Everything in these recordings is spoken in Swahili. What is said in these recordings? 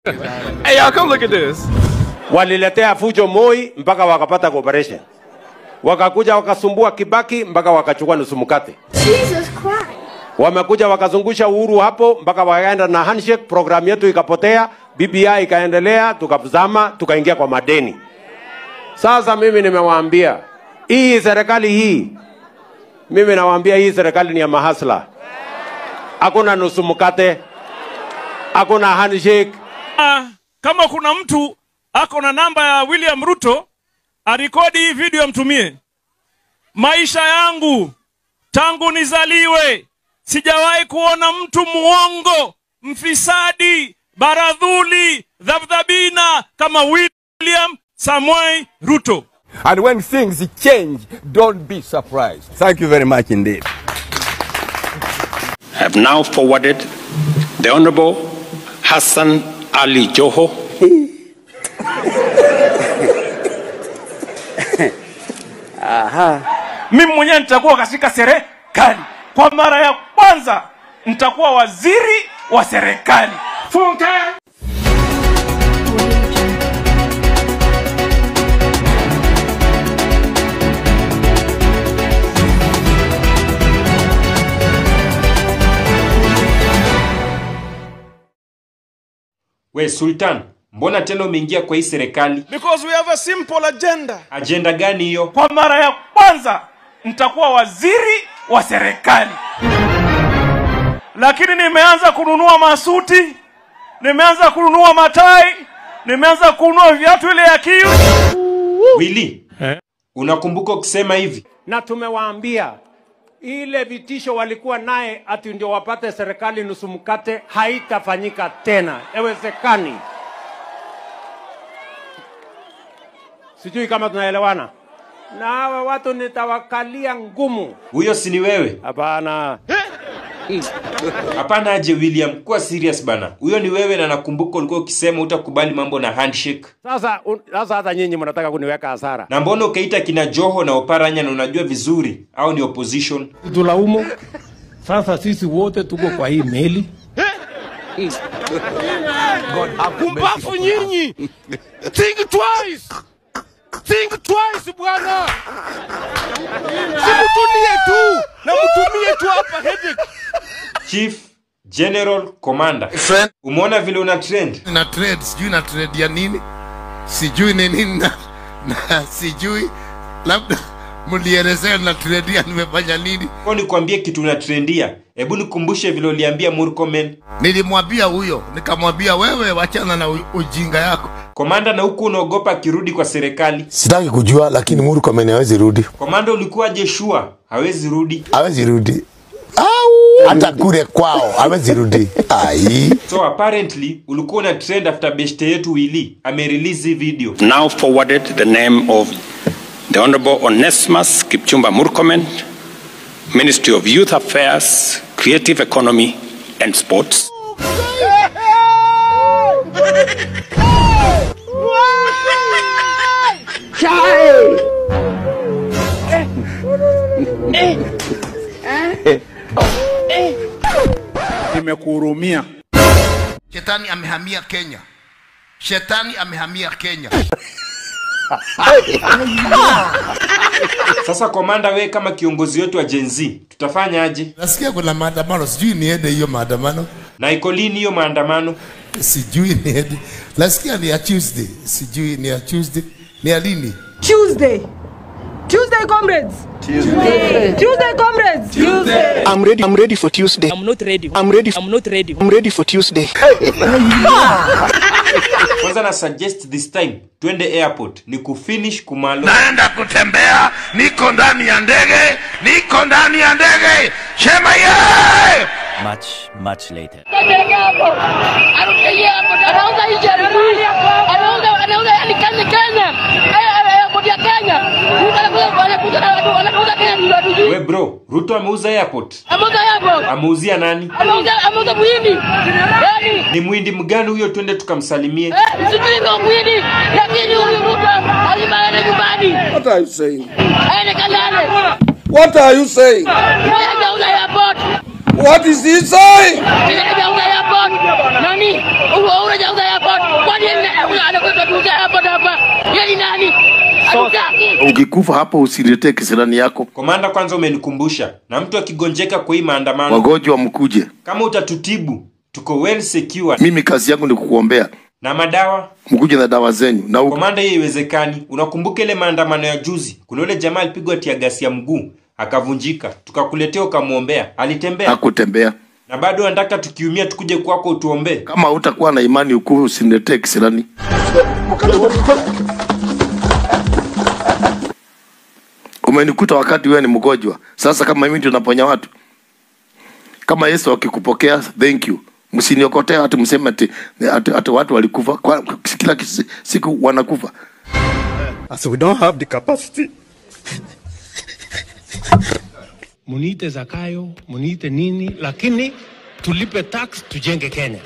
Hey, y'all, come look at this. waliletea fujo Moi mpaka wakapata cooperation, wakakuja wakasumbua Kibaki mpaka wakachukua nusu mkate. Jesus Christ. Wamekuja wakazungusha Uhuru hapo mpaka wakaenda na handshake, program yetu ikapotea, BBI ikaendelea, tukazama, tukaingia kwa madeni. Sasa mimi nimewaambia hii serikali hii, mimi nawaambia hii serikali ni ya mahasla, hakuna nusu mkate, hakuna handshake. Ah, kama kuna mtu ako na namba ya William Ruto arekodi hii video amtumie. Maisha yangu tangu nizaliwe sijawahi kuona mtu muongo, mfisadi, baradhuli, dhabdhabina kama William Samoei Ruto. And when things change, don't be surprised. Thank you very much indeed. have now forwarded the Honorable Hassan Ali Joho Mimi mwenyewe nitakuwa katika serikali kwa mara ya kwanza, nitakuwa waziri wa serikali. Funke! We Sultan, mbona tena umeingia kwa hii serikali? Because we have a simple agenda. Ajenda gani hiyo? Kwa mara ya kwanza nitakuwa waziri wa serikali, lakini nimeanza kununua masuti, nimeanza kununua matai, nimeanza kununua viatu ile ya kiu. Willy, unakumbuka ukisema hivi? na tumewaambia ile vitisho walikuwa naye ati ndio wapate serikali nusu mkate haitafanyika tena, haiwezekani. Sijui kama tunaelewana. Na hawa watu nitawakalia ngumu. Huyo si ni wewe? Hapana, Hapana aje William, kuwa serious bana. Huyo ni wewe na nakumbuka ulikuwa ukisema utakubali mambo na handshake. sasa un- sasa hata nyinyi mnataka kuniweka hasara. Na mbona ukaita kina Joho na Oparanya na unajua vizuri au ni opposition? tulaumu. Sasa sisi wote tuko kwa hii meli. Kumbafu nyinyi. Think twice. Think twice bwana. Simutulie tu na mtumie tu hapa headache. Chief General Commander. Friend. Umeona vile una trend? na trade sijui na trade ya nini sijui ni nini na, na sijui labda mlielezea na trade ya nimefanya nini Kwa nikwambie kitu una trendia. Hebu nikumbushe vile uliambia Murkomen. nilimwambia huyo nikamwambia wewe wachana na u- ujinga yako Komanda na huku unaogopa akirudi kwa serikali. sitaki kujua lakini Murkomen hawezi rudi Komanda ulikuwaje sure? Hawezi rudi. hawezi rudi au hata kule kwao hawezi rudi ai So apparently ulikuwa una trend after beshte yetu Willy amerelease hii video. now forwarded the name of the Honorable Onesimus Kipchumba Murkomen, Ministry of Youth Affairs, Creative Economy and Sports. Nimekuhurumia. shetani amehamia kenya shetani amehamia kenya Sasa komanda, we kama kiongozi wetu wa Gen Z, tutafanya aje? nasikia kuna maandamano sijui niende hiyo maandamano Na iko lini hiyo maandamano? sijui niende nasikia ni ya tuesday sijui ni ya tuesday ni ya lini Tuesday. Tuesday, comrades. Tuesday. Tuesday, comrades. Tuesday. I'm ready. I'm ready for Tuesday. I'm not ready. I'm ready. I'm not ready. I'm ready for Tuesday. Kwanza na suggest this time twende airport ni kufinish kumalo. naenda kutembea niko ndani ya ndege niko ndani ya ndege shema ye Much, much later. Anauza hii jerikani. Anauza anauza yani Kenya Kenya. Airport ya Kenya. Mtu anakuja anakuja anauza Kenya ndio hatujui. We bro, Ruto ameuza airport. Ameuza airport. Ameuzia nani? Ameuza ameuza muhindi. Yani Ni mwindi mgani huyo? Twende tukamsalimie. eh, sijui ndio muhindi. Lakini huyu Ruto lazima aende nyumbani. What are you saying? Aende Kalale. What are you saying? Yeye hajauza airport. What is he saying? Yeye hajauza airport. Nani? Huyu hajauza airport. anakuja hapa na hapa. Yeye ni nani? Hatutaki. Ukikufa hapo usiletee kisirani yako. Komanda, kwanza umenikumbusha, na mtu akigonjeka kwa hii maandamano, Wagonjwa mkuje. kama utatutibu, tuko well secured Mimi kazi yangu ni kukuombea. na madawa Mkuje na dawa zenyu. Na u... Komanda, hiyo iwezekani. Unakumbuka ile maandamano ya juzi? Kuna yule jamaa alipigwa tia gasi ya mguu akavunjika, tukakuletea ukamwombea, alitembea hakutembea. na bado anataka tukiumia tukuje kwako utuombee. Kama utakuwa na imani ukufe usiniletee kisirani. Umenikuta wakati wewe ni mgonjwa. Sasa kama mimi ndio naponya watu. Kama Yesu akikupokea, thank you. Msiniokotee hata mseme ati, ati, ati watu walikufa. Kwa, kila kisi- siku wanakufa. As we don't have the capacity. Muniite Zakayo, muniite nini, lakini tulipe tax tujenge Kenya.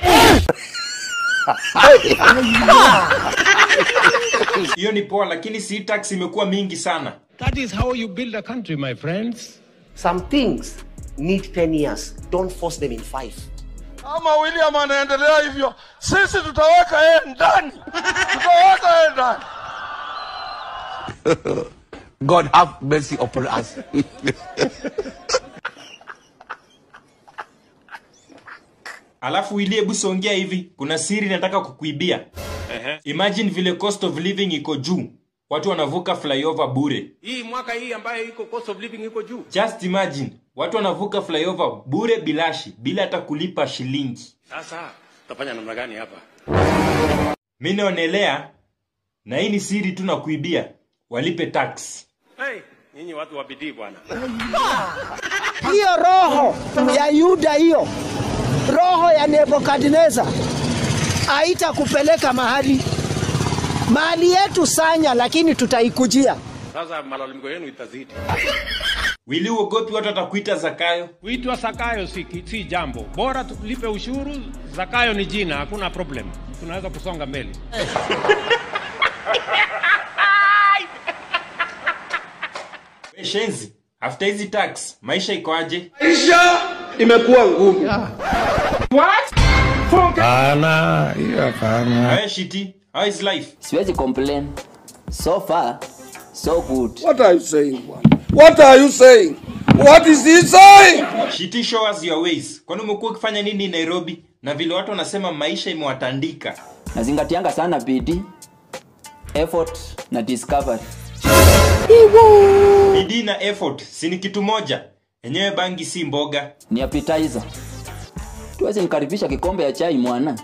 Hiyo ni poa, lakini si tax imekuwa mingi sana. That is how you build a country, my friends. Some things need 10 years. Don't force them in five. Kama William anaendelea hivyo, sisi tutaweka yeye ndani, tutaweka yeye ndani. God have mercy upon us. Alafu Willy, hebu songea hivi, kuna siri nataka kukuibia. Imagine vile cost of living iko juu, watu wanavuka flyover bure. hii mwaka hii ambayo iko cost of living iko juu Just imagine, watu wanavuka flyover bure bilashi, bila hata kulipa shilingi. sasa tutafanya namna gani hapa Mi naonelea, na hii ni siri tu na kuibia, walipe tax. hey, nyinyi watu wa bidii bwana hiyo roho ya Yuda, hiyo roho ya Nebukadneza haitakupeleka mahali mahali yetu sanya, lakini tutaikujia. sasa malalamiko yenu itazidi Wili, uogopi watu watakuita Zakayo? Kuitwa Zakayo si, si jambo, bora tulipe ushuru. Zakayo ni jina, hakuna problem, tunaweza kusonga mbele. We shenzi, after hizi tax, maisha iko aje? Maisha imekuwa ngumu. Hapana, hiyo hapana. Awe shiti, how is life? Siwezi complain. So far, so good. What are you saying, bwana? What are you saying? What is he saying? Shiti, show us your ways. Kwani umekuwa ukifanya nini Nairobi? Na vile watu wanasema maisha imewatandika. Nazingatianga sana bidii, effort na discovery. Bidii na effort si ni kitu moja. Enyewe bangi si mboga. Ni appetizer. Tuwezi nikaribisha kikombe ya chai mwana.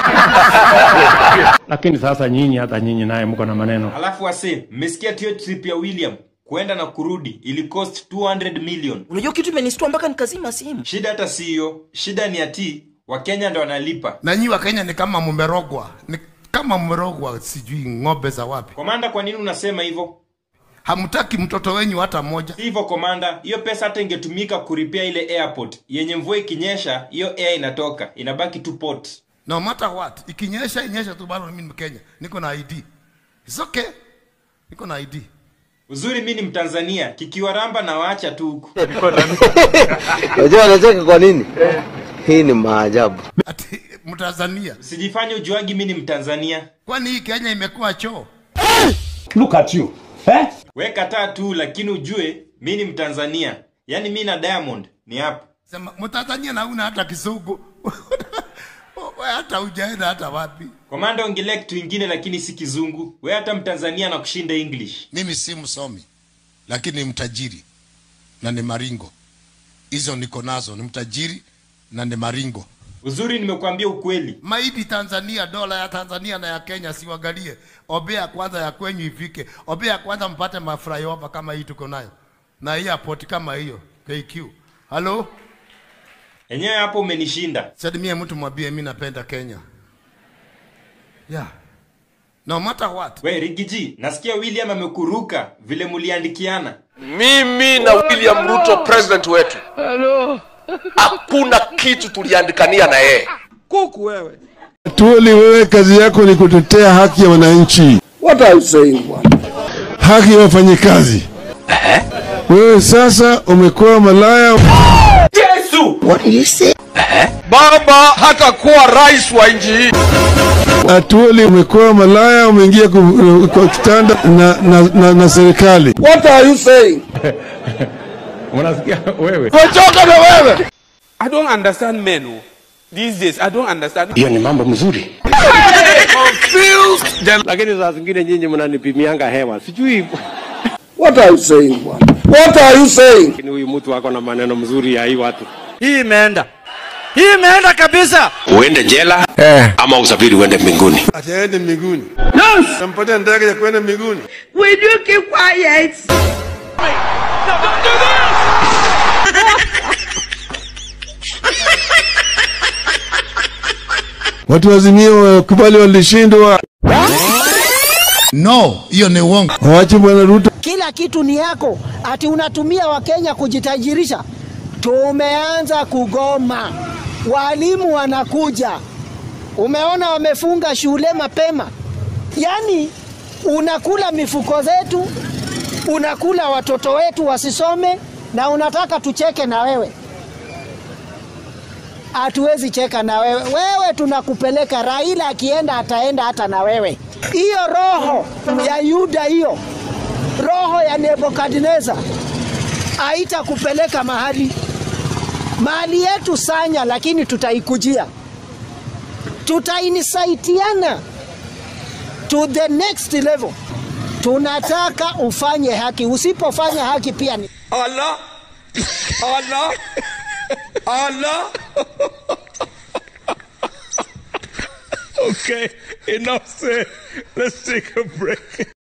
Lakini sasa nyinyi, hata nyinyi naye mko na maneno. Alafu wase, mmesikia hiyo trip ya William kuenda na kurudi ili cost 200 million. Unajua kitu imenistua mpaka nikazima simu. Shida hata si hiyo, shida ni ati Wakenya ndo wanalipa. Na nyi wa Kenya ni kama mmerogwa, ni kama mmerogwa, sijui ng'ombe za wapi. Komanda, kwa nini unasema hivyo? Hamtaki mtoto wenyu hata mmoja. Si hivyo komanda, hiyo pesa hata ingetumika kuripia ile airport yenye mvua ikinyesha, hiyo air inatoka inabaki tu port. No matter what, ikinyesha inyesha tu, bado mimi ni Mkenya, niko na ID. It's okay, niko na ID. Uzuri mi ni Mtanzania, kikiwaramba na waacha tu huku. Unajua anacheka kwa nini? Hii ni maajabu. Ati Mtanzania, Usijifanye ujuagi mi ni Mtanzania. kwani hii Kenya imekuwa choo? Look at you. Eh? We kataa tu, lakini ujue mi ni Mtanzania. Yaani mi na Diamond ni hapa. Sema Mtanzania na una hata kisugu we hata hujaenda hata wapi. Komanda, ongelea kitu ingine lakini si kizungu. We hata Mtanzania na kushinda English. Mimi si msomi, lakini ni mtajiri na ni maringo. Hizo niko nazo, ni mtajiri na ni maringo. Uzuri nimekuambia ukweli. Maidi Tanzania, dola ya Tanzania na ya Kenya siwagalie. Obea kwanza ya kwenyu ifike. Obea kwanza mpate maflyover kama hii tuko nayo. Na airport kama hiyo KQ. Halo? Enyewe hapo umenishinda. Salimie mtu mwambie mimi napenda Kenya. Yeah. No matter what. We Rigiji, nasikia William amekuruka vile muliandikiana. Mimi na William Ruto president wetu, hakuna kitu tuliandikania na yeye. Kuku wewe. Tuoli, wewe kazi yako ni kutetea haki ya wananchi, What are you saying, bwana? haki ya wafanyikazi. Wewe sasa umekuwa malaya. Yesu! What did you say? baba hatakuwa rais wa nchi hii. Atuoli umekuwa malaya, umeingia ku- kwa kitanda na, na, na, na serikali. What are you saying? Unasikia wewe? Tumechoka na wewe. I don't understand men oh. these days. I don't understand. hiyo ni mambo mzuri lakini saa zingine nyinyi mnanipimianga hewa sijui What are you saying bwana? What are you saying? lakini huyu mtu ako na maneno mzuri ya hii watu Hii imeenda, hii imeenda kabisa. uende jela ama usafiri uende mbinguni Ataende mbinguni. Yes. Nampatia ndege ya kwenda mbinguni. Will you keep quiet? Watu wazimio wakubali walishindwa. No, hiyo ni uongo. Waache bwana Ruto. Kila kitu ni yako, ati unatumia Wakenya kujitajirisha. Tumeanza kugoma, walimu wanakuja. Umeona wamefunga shule mapema, yaani unakula mifuko zetu, unakula watoto wetu wasisome, na unataka tucheke na wewe. Hatuwezi cheka na wewe. Wewe tunakupeleka, Raila akienda ataenda hata na wewe. Hiyo roho ya Yuda hiyo roho ya Nebukadneza haitakupeleka mahali. Mali yetu sanya, lakini tutaikujia, tutainisaidiana to the next level. Tunataka ufanye haki, usipofanya haki pia ni Allah. Allah. Allah. Okay, enough said. Let's take a break.